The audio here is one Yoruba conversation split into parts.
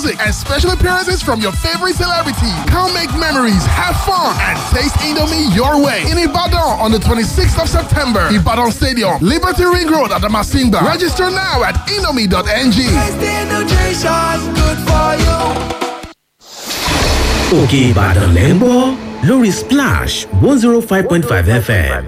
music, and special appearances from your favorite celebrity. Come make memories, have fun, and taste Indomie your way. In Ibadan on the 26th of September, Ibadan Stadium, Liberty Ring Road at the Masimba. Register now at indomie.ng. òkè ìbàdàn lẹ́ ń gbọ́ lórí splash one zero five point five fm.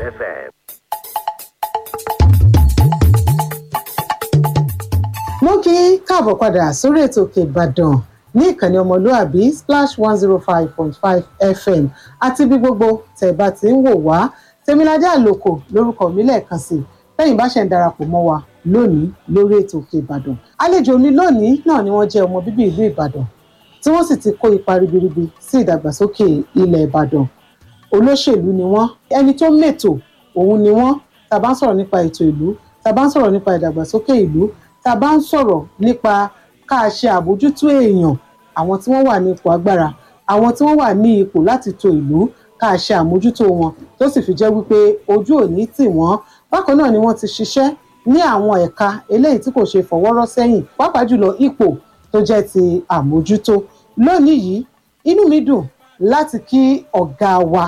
mo kí í káàbọ̀ padà sórí ètò òkè ìbàdàn ní ìkànnì ọmọlúàbí splash one zero five point five fm àti bí gbogbo tẹ̀ bá ti ń wò wá tèmiládé àlòkò lórúkọ mi lẹ́ẹ̀kan sí lẹ́yìn bá ṣe ń darapọ̀ mọ́ wa lónìí lórí ètò òkè ìbàdàn àlejò mi lónìí náà ni wọ́n jẹ́ ọmọ bíbí ìlú ìbàdàn tí wọ́n sì ti kó ipa ribiribi sí ìdàgbàsókè ilẹ̀ ìbàdàn olóṣèlú ni wọ́n ẹni tó mètò òun ni wọ́n tá a bá ń sọ̀rọ̀ nípa ètò ìlú tá a bá ń sọ̀rọ̀ nípa ìdàgbàsókè ìlú tá a bá ń sọ̀rọ̀ nípa ká a ṣe àbójútó èèyàn àwọn tí wọ́n wà ní ipò agbára àwọn tí wọ́n wà ní ipò láti tò ìlú ká a ṣe àmójútó wọn tó sì fi jẹ́ wípé ojú ò ní tì wọ́n bákan náà ni wọ́n ti ṣiṣẹ́ ní àwọn ẹ̀ka eléyìí tí kò ṣe fọwọ́rọ́ sẹ́yìn pàápàá jùlọ ipò tó jẹ́ ti àmójútó lónìí yìí inú mi dùn láti kí ọ̀gá wa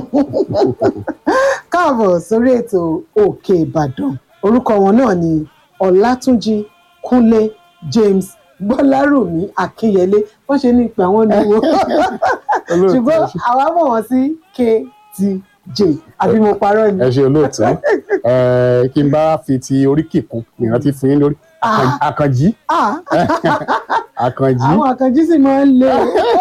káàbọ̀ sórí ètò òkè ìbàdàn orúkọ wọn náà ni ọlátúnjì kúnlé james gbọ́lárùmí akínyẹlé wọ́n ṣe ní ìpè àwọn níwò ṣùgbọ́n àwa mọ̀ wọ́n sí ktj àbí mo parọ́ ni. ẹ ṣe olóòtú ẹ kí n bá fi ti orí kíkún ìrántí fún yín lórí Ah. àkànjí Ah, àkànjí àwọn àkànjí sì máa ń lé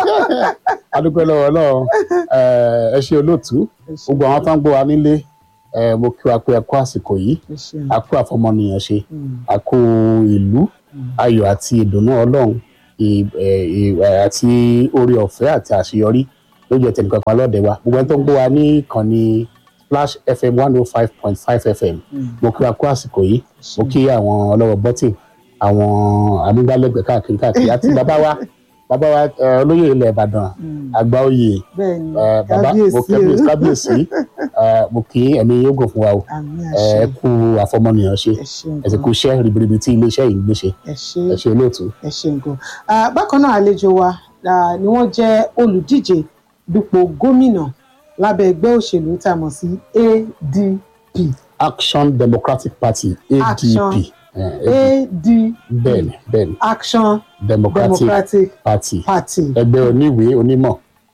adúpẹ́ lọ́wọ́ ọlọ́run ẹ ẹ ṣe olóòtú gbogbo àwọn tó ń gbọ́ wa nílé ẹ mo kí wa pé ẹ kú àsìkò yìí a kú àfọmọnìyàn ṣe a kú ìlú ayọ̀ àti ìdùnnú ọlọ́run ì- ẹ, ì- ẹ, àti oore ọ̀fẹ́ àti àṣeyọrí ló jẹ́ tẹnìkan kan lọ́dẹ wa gbogbo ẹni tó ń gbọ́ wa ní ìkànnì splash fm one oh five point five fm mo kí wa kú àsìkò yìí mo kí àwọn ọlọ́wọ́ bọ́tì àwọn amúgbálẹ́gbẹ̀ẹ́ káàkiri káàkiri àti bàbá wa bàbá wa ẹ, olóyè ilẹ̀ ìbàdàn àgbà oyè bẹ́ẹ̀ ni ẹ, bàbá mo kábíyèsí o. kábíyèsí kábíyèsí ẹ, mo kí ẹ̀mí yóò gùn fún wa o àmì ẹ àṣẹ ẹ kú àfọmọnìyàn ṣe ẹ ṣeun ẹ sì kú iṣẹ́ ribiribi tí iléeṣẹ́ yìí ń gbé ṣe ẹ ṣe ẹ ṣe olóòtú. ẹ ṣeun gan Ah, bákan náà àlejò wa ah, ni wọ́n jẹ́ olùdíje dupò gómìnà lábẹ́ ẹgbẹ́ òṣèlú tá a mọ̀ sí adp action democratic party adp Action. ẹ, adp bẹ́ẹ̀ni bẹ́ẹ̀ni action democratic democratic party party ẹgbẹ́ oníwèé onímọ̀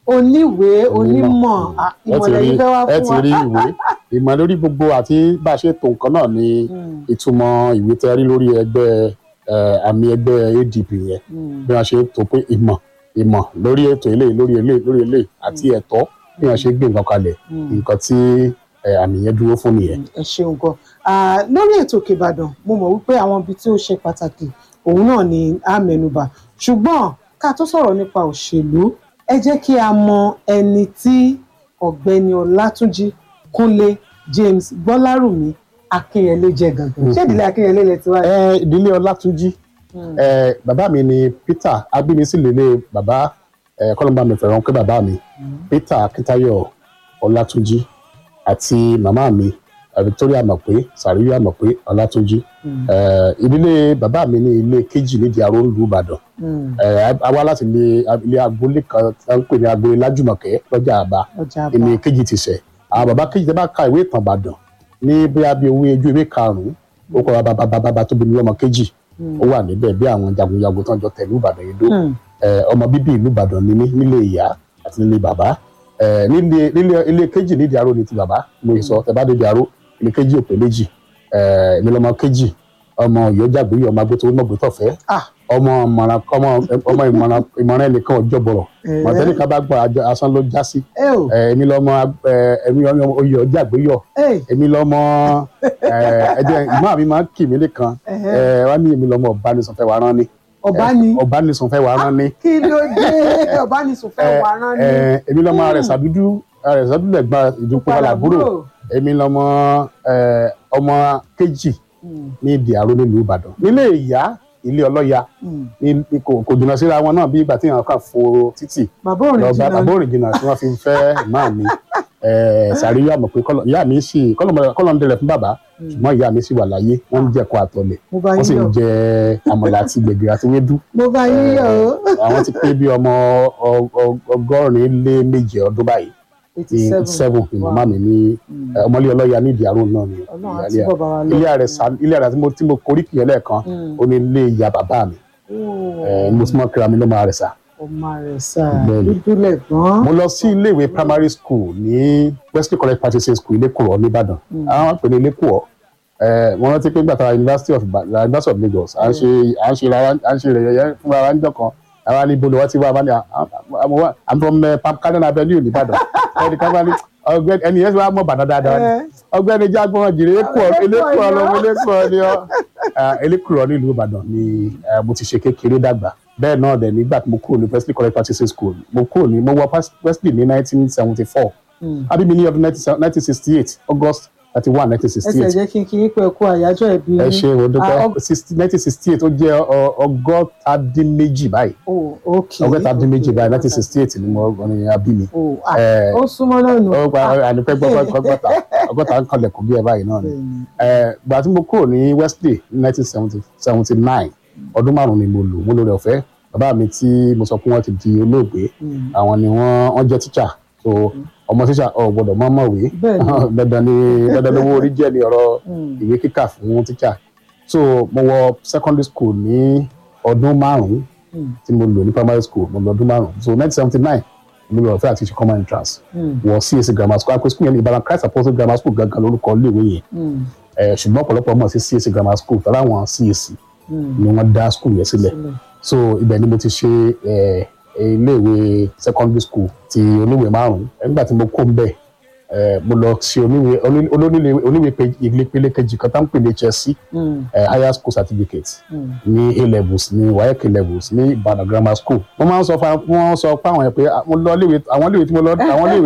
oníwèé onímọ̀ ah, ẹ ti ìmọ̀lẹ̀ rí yìí fẹ́ wá ẹ fún ti wa rí ìwé ìmọ̀ lórí gbogbo àti bá a ṣe tó nǹkan náà ni Mm, ìtumọ̀ ìwé tẹ́ rí lórí ẹgbẹ́ ẹ, àmì ẹgbẹ́ adp yẹn mm, bí wọ́n ṣe tó pé ìmọ̀ ìmọ̀ lórí ètò eléyìí lórí eléyìí lórí eléyìí àti ẹ̀tọ́ bí wọ́n ṣe gbé nǹkan kalẹ̀ mm. nǹkan tí ẹ, àmì yẹn dúró fún nìyẹn. ẹ ṣeun gan Ah, lórí ètò òkè ìbàdàn mo mọ̀ wípé àwọn ibi tí ó ṣe pàtàkì òun náà ni a mẹ́nubà ṣùgbọ́n ká tó sọ̀rọ̀ nípa òṣèlú ẹ jẹ́ kí a mọ ẹni tí ọ̀gbẹ́ni ọlátúnjí kúnlé james gbọ́lárùmí akínyẹlé jẹ́ gangan ṣé ìdílé akínyẹlé lẹ ti wá. ẹ ìdílé ọlátúnjí Mm. ẹ bàbá mi ni peter agbínisílélẹ bàbá ẹ kọlọmbà mi fẹ́ràn pé bàbá mi peter akíntayọ̀ ọlátúnjí àti màmá mi ẹ, victoria mọ̀pé sàríyá mọ̀pé ọlátúnjí Mm. ẹ ìdílé bàbá mi ní ilé kejì nídìí aró ìlú ìbàdàn Mm. ẹ a wá láti ilé ilé agboolé kan tí wọ́n ń pè ní agboolé lájùmọ̀kẹ́ lọ́jà àbá ọjà àbá èmi kejì ti sẹ̀ àwọn bàbá kejì tẹ́ bá ka ìwé ìtàn ìbàdàn ní bóyá bí owó ojú ìwé karùn-ún ó kọ́ bàbá bàbá bàbá tó bí mi lọ́mọ kejì ó wà níbẹ̀ bí àwọn jagunjagun tó ń jọ tẹ̀lú ìbàdàn yìí dó Mm. ẹ, ọmọ bíbí ìlú ìbàdàn ni mí nílé ìyá àti nílé bàbá ẹ, nílé nílé ilé kejì nídìí aró ni ti bàbá mo sọ tẹ́ bá dédìí aró ilé kejì òpè méjì ẹ, èmi lọ́mọ kejì ọmọ ìyọjàgbé ọmọ agbóto mọ̀gbótọ̀fẹ́ Ah. ọmọ ìmọ̀ràn ọmọ ọmọ ìmọ̀ràn ìmọ̀ràn ẹnìkan ọjọ́ bọ̀rọ̀ Eh. mọ̀tẹ́nìkan bá gbọ́ àjọ asán ló já sí ẹ o ẹ, èmi lọmọ ẹ, èmi lọmọ oyè ọjà àgbéyọ ẹ èmi lọmọ ẹ, ẹjẹ ìmọ̀ mi máa ń kì mí lẹ́kan Ẹhẹ́. ẹ, wọ́n ní èmi lọmọ ọ̀bánisọ̀fẹ́ wa rán ni ọba ni ọ̀bánisọ̀fẹ́ wa rán ni kí ló dé ọba ni sùnfẹ́ wà rán ni. ẹ, èmi lọmọ àrẹ̀sà dúdú àrẹ̀sà dúdú lẹ̀gbọ́n ìdúpọ̀ làbúrò èmi lọmọ ẹ, ọmọ kejì Mm. ní ìdí àrò nílùú ìbàdàn nílé ìyá ilé ọlọ́ya Mm. ní- ní kò kò jìnnà síra wọn náà bí ìgbà tí èèyàn kàn fo títì bàbá òrìn lọ bá jìnnà bàbá òrìn jìnnà tí wọ́n fi fẹ́ ìmáà mi ẹ sàrí yà mọ̀ pé kọ́lọ̀- ìyá mi sì kọ́lọ̀ ń dẹrẹ̀ fún bàbá ṣùgbọ́n ìyá mi sì wà láyé wọ́n ń jẹ̀kọ́ àtọ̀lẹ̀ mo bá wọ́n sì yín ń yọ̀ jẹ àmàlà àti gbẹ̀gìrì àti wédú mo bá yín yọ̀ o àwọn ti pé bí ọmọ ọ- ọ- ọgọ́rin lé méje ọdún báyìí eighty ní seven seven ni màmá mi ní ẹ, ọmọlé ọlọ́yà ní ìdí àrùn náà ni ọlọ́run á ìyáálé túbọ̀ bá wa lọ. ilé àrẹ sa ilé àrẹ tí mo tí mo korí kìí lẹ́ẹ̀kan Mm. ó ní ilé ìyá bàbá mi ẹ Ó, mo ti mọ kíra mi ló máa rẹ sá. ọmọ rẹ̀ sá Bẹ́ẹ̀ni. dúdú lẹ̀gbọ́n. mo lọ sí iléèwé primary school ní wesley college practice school ilékùrọ̀ nìbàdàn àwọn pè ní ilékùrọ̀ ẹ mo rántí pé gbàtà university of Ba- university of lagos à ń ṣe à ń ṣe ra à ń ṣe rẹ̀ fúnra wa níjọ́ kan àwa ní bolo wọ́n ti wá wá ní àmọ́ wá i'm from uh, Pam- Cannon avenue nìbàdàn ẹnì kan bá ní ọ̀gbẹ́ni ẹni yẹn ti wá mọ̀ bàdàn dáadáa ni Ẹ. ọ̀gbẹ́ni jágbọn jìrì elékùrọ̀ Elékùrọ̀ elékùrọ̀ ni lọmọ ọ́. elékùrọ̀ ni ọ elékùrọ̀ nílùú ìbàdàn ni eh, mo ti ṣe kékeré dàgbà bẹ́ẹ̀ náà dẹ̀ nígbà tí mo kúrò ní wesley college practice school mo kúrò ní mo wọ pas- wesley ní nineteen seventy four Mm. abimi ní ọdún nineteen sixty eight august thirty one nineteen sixty ẹsẹ̀ eight jẹ́ kí n kí yín pé kú àyájọ́ ẹ̀bí ẹ ṣe o Ah, dúpẹ́ ọ- nineteen sixty eight ó jẹ́ ọ- ọgọ́ta dín méjì báyìí Oh, okay. ọgọ́ta dín méjì okay, báyìí nineteen sixty eight ni mo ní abimi Oh, ah, Eh, ó súnmọ́ náà nù. ó gba àdúpẹ́ gbọ́ ọgọ́ta ọgọ́ta ń kanlẹ̀ kó bí ẹ báyìí náà ni Bẹ́ẹ̀ni. Eh, gbà tí mo kúrò ní wesley ní nineteen seventy nine ọdún márùn ni mo lò mo lò rẹ̀ ọ̀fẹ́ bàbá mi tí mo sọ pé wọ́n ti di olóògbé Mm. àwọn ni wọ́n wọ́n jẹ́ tíṣà so ọmọ tíṣà ọ̀ gbọ́dọ̀ mọ́ mọ̀wé Bẹ́ẹ̀ni. dandan ni dandan lówó orí jẹ́ ni ọ̀rọ̀ Mm. ìwé kíkà fún tíṣà so mo wọ secondary school ní ọdún márùn Mm. tí mo lò ní primary school mo lò ọdún márùn so nineteen seventy nine mo lò ọ̀fẹ́ àti ṣe common entrance Mm. wọ CAC grammar school akpé school yẹn ní Ìbàdàn Christ Apostle grammar school gangan lórúkọ iléèwé yẹn Mm. Eh, ṣùgbọ́n ọ̀pọ̀lọpọ̀ mọ̀ sí CAC grammar school tọ́lá àwọn CAC Mm. ni wọ́n dá school yẹn sílẹ̀ Sílẹ̀. so ibẹ̀ ni mo ti ṣe eh, iléèwé secondary school ti oníwèé márùn nígbà tí mo kó ń bẹ̀ eh, mo lọ ṣe oníwèé oní- olóníwèé oníwèé pe- ìpele kejì kan tá ń pè ní HSC Mm. eh, higher school certificate Mm. ní A levels ní WAEC levels ní Ìbàdàn grammar school wọ́n máa ń sọ fún wọ́n sọ fún àwọn yẹn pé ah, mo lọ iléèwé àwọn iléèwé tí mo lọ àwọn iléèwé